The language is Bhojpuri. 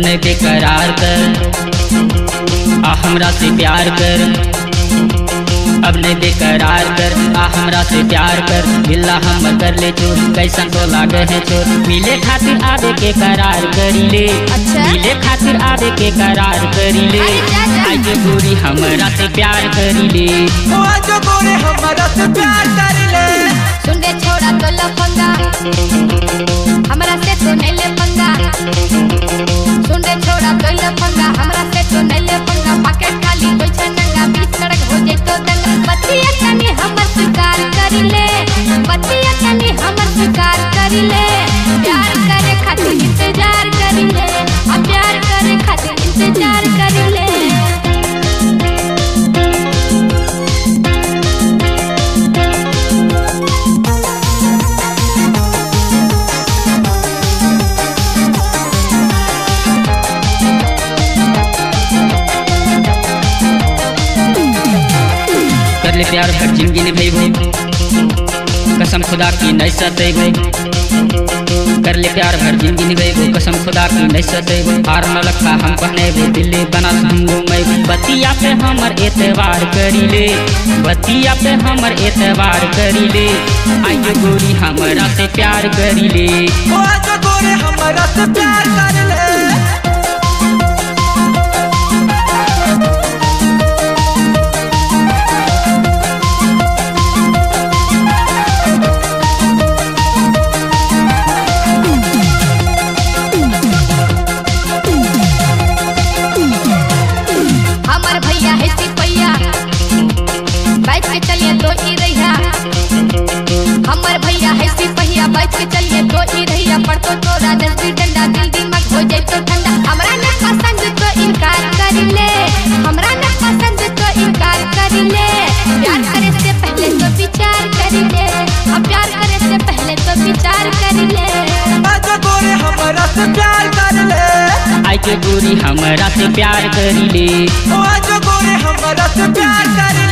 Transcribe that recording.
नहीं बेकरार कर आ हमरा से प्यार कर अब नहीं बेकरार कर आ हमरा से प्यार कर बिल्ला हम कर ले चोर कैसन तो लागे है चोर मिले खातिर आवे के करार करी ले अच्छा। मिले खातिर आवे के करार करी ले अरे जा, जा। आई के गोरी हमरा से प्यार करी ले ओ आज गोरे हमरा से प्यार कर ले सुन रे छोड़ा तो लफंगा हमरा से तो नहीं ले पंगा सुन रे छोड़ा तो लफंगा हमरा से तो नहीं ले पंगा पॉकेट खाली कोई छनंगा बीच सड़क हो जाए तो दंगा बतिया कनी हमर स्वीकार करी ले बतिया कनी हमर स्वीकार करी ले प्यार करे खातिर इंतजार करी ले अब प्यार करे खातिर इंतजार करी ले कर ले प्यार भर जिंदगी निभेबो कसम खुदा की नहीं सतेबो कर ले प्यार भर जिंदगी निभेबो कसम खुदा की नहीं सतेबो हार न लखा हम पहनेबो दिल्ली बना हम घूमेबो बतिया पे हमर एतवार करी ले बतिया पे हमर एतवार करी ले आइयो गोरी हमरा से प्यार करी ले ओ आज गोरे हमरा से प्यार कर ले हमर भैया है सिपैया बैठ के चलिए तो ई रैया हमर भैया है सिपैया बैठ के चलिए तो ई रैया पड़तो तो राजस्वी डंडा दिल दिमाग हो जाए तो ठंडा हमरा न पसंद तो इनकार कर ले हमरा न पसंद तो इनकार कर ले प्यार करे से पहले तो विचार कर ले अब प्यार करे से पहले तो विचार कर ले आज गोरे हमरा से प्यार कर ले आई के गोरी हमरा से प्यार करी ले ओ आज गोरे हमरा से प्यार कर